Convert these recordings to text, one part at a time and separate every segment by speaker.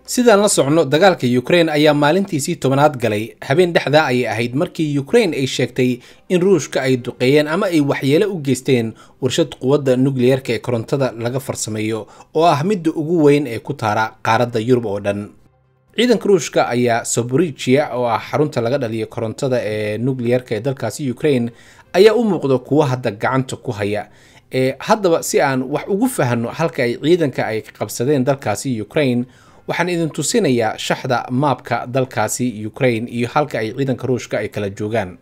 Speaker 1: sidaan la socno dagaalka ukraine ayaa maalintiisii tobanaad galay habeen dhexdaa ayay ahayd markii ukraine ay sheegtay in ruushka ay duqeeyeen ama ay waxyeelo u geysteen warshad quwadda nukliyarka ee korontada laga farsameeyo oo ah midda ugu weyn ee ku taara qaaradda yurub oo dhan ciidanka ruushka ayaa soborigia oo ah xarunta laga dhaliyo korontada ee nukliyarka ee dalkaasi ukraine ayaa u muuqda kuwo hadda gacanta ku haya ee haddaba si aan wax ugu fahanno halka ay ciidanka ay qabsadeen dalkaasi ukraine waxaan idin tusinayaa shaxda maabka dalkaasi ukraine iyo halka ay ciidanka ruushka ay kala joogaan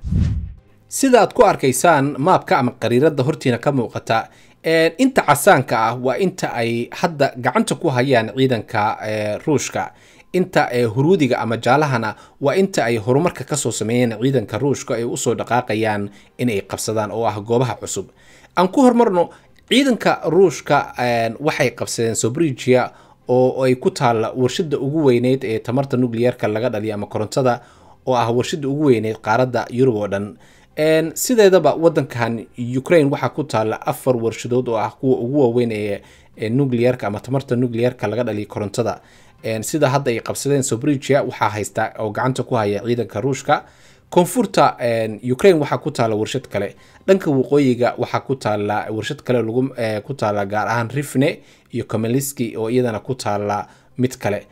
Speaker 1: sida aad ku arkaysaan maabka ama qariiradda hortiina ka muuqata inta casaanka ah waa inta ay hadda gacanta ku hayaan ciidanka ruushka inta huruudiga ama jaalahana waa inta ay horumarka kasoo sameeyeen ciidanka ruushka ay usoo dhaqaaqayaan inay qabsadaan oo ah goobaha cusub aan ku horumarno ciidanka ruushka waxay qabsadeen sobrigia oo ay ku taalla warshada ugu weyneyd ee tamarta nucliyarka laga dhaliyo ama korontada oo ah warshada ugu weyneyd qaaradda yurub oo dhan sideedaba wadankan ukraine waxaa ku taalla afar warshadood oo ah kuwa ugu waaweyn ee nucliyarka ama tamarta nucliyarka laga dhaliyo korontada sida hadda ay qabsadeen sobrigia waxaa haysta oo gacanta ku haya ciidanka ruushka koonfurta ukraine waxaa ku taalla warshad kale dhanka waqooyiga waxaa ku taalla warshad kale lagu ku taalla gaar ahaan rifne iyo comeliski oo iyadana ku taalla mid kale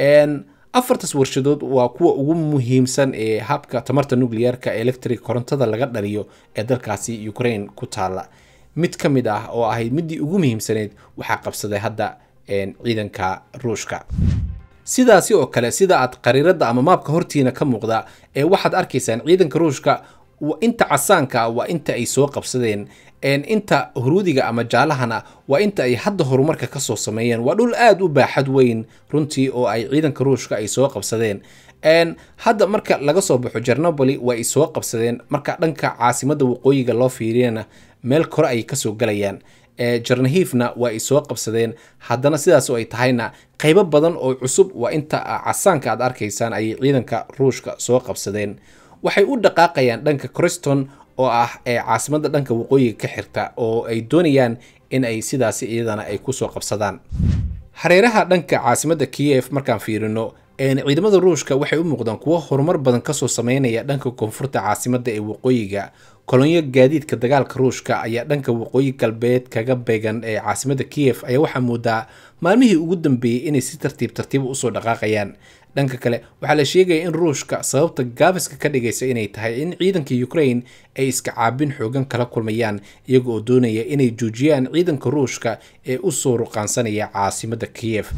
Speaker 1: afartaas warshadood waa kuwa ugu muhiimsan ee habka tamarta nucliyarka electric korontada laga dhaliyo ee dalkaasi ukraine ku taalla mid ka mid ah oo ahayd midii ugu muhiimsaneyd waxaa qabsaday hadda ciidanka ruushka sidaasi oo kale sida aad qariiradda ama maabka hortiina ka muuqda ee waxaad arkaysaan ciidanka ruushka inta casaanka waa inta ay soo qabsadeen inta huruudiga ama jaalahana waa inta ay hadda horumarka kasoo sameeyeen waa dhul aada u baaxad weyn runtii oo ay ciidanka ruushka ay soo qabsadeen hadda marka laga soo baxo jernoboli waa ay soo qabsadeen marka dhanka caasimadda waqooyiga loo fiiriyana meel kore ay kasoo galayaan jarnahifna waa ay soo qabsadeen haddana sidaas oo ay tahayna qaybo badan oo cusub waa inta casaanka aad arkaysaan ayay ciidanka ruushka soo qabsadeen waxay u dhaqaaqayaan dhanka criston oo ah ee caasimadda dhanka waqooyiga ka xirta oo ay doonayaan in ay sidaasi iyadana ay kusoo qabsadaan hareeraha dhanka caasimadda kiyef markaan fiirino ciidamada ruushka waxay u muuqdaan kuwo horumar badan kasoo sameynaya dhanka koonfurta caasimadda ee waqooyiga kolonyo gaadiidka dagaalka ruushka ayaa dhanka waqooyi galbeed kaga beegan ee caasimadda kiyef ayaa waxaa moodaa maalmihii ugu dambeeyey inay si tartiib tartiiba usoo dhaqaaqayaan dhanka kale waxaa la sheegaya in ruushka sababta gaabiska ka dhigaysa inay tahay in ciidanka ukraine ay iska caabin xoogan kala kulmayaan iyaga oo doonaya inay joojiyaan ciidanka ruushka ee usoo ruqaansanaya caasimadda kiyef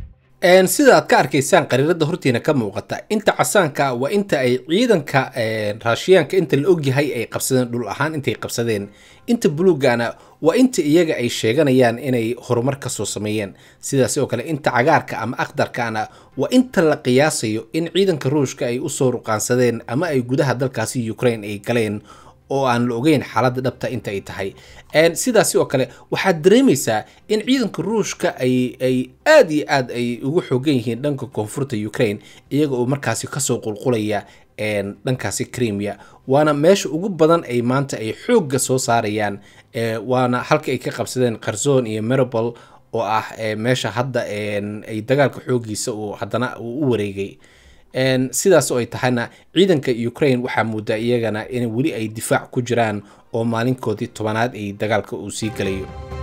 Speaker 1: sida aad ka arkaysaan qariiradda hortiina ka muuqata inta casaanka waa inta ay ciidanka raashiyaanka inta la ogyahay ay qabsadeen dhul ahaan intay qabsadeen inta buluugana waa inta iyaga ay sheeganayaan inay horumar kasoo sameeyeen sidaas oo kale inta cagaarka ama akhdarkana waa inta la qiyaasayo in ciidanka ruushka ay usoo ruqaansadeen ama ay gudaha dalkaasi ukraine ay galeen oo aan la ogeyn xaaladda dhabta inta ay tahay sidaasi oo kale waxaad dareemaysaa in ciidanka ruushka ay ay aada iyo aad ay ugu xoogan yihiin dhanka koonfurta ukraine iyaga oo markaasi kasoo qulqulaya dhankaasi crimea waana meesha ugu badan ay maanta ay xoogga soo saarayaan waana halka ay ka qabsadeen kharzon iyo meribol oo ah meesha hadda ay dagaalka xoogiisa uu haddana uu u wareegay sidaas oo ay tahayna ciidanka ukraine waxaa moodaa iyagana in weli ay difaac ku jiraan oo maalinkoodii tobanaad ay dagaalka uu sii galayo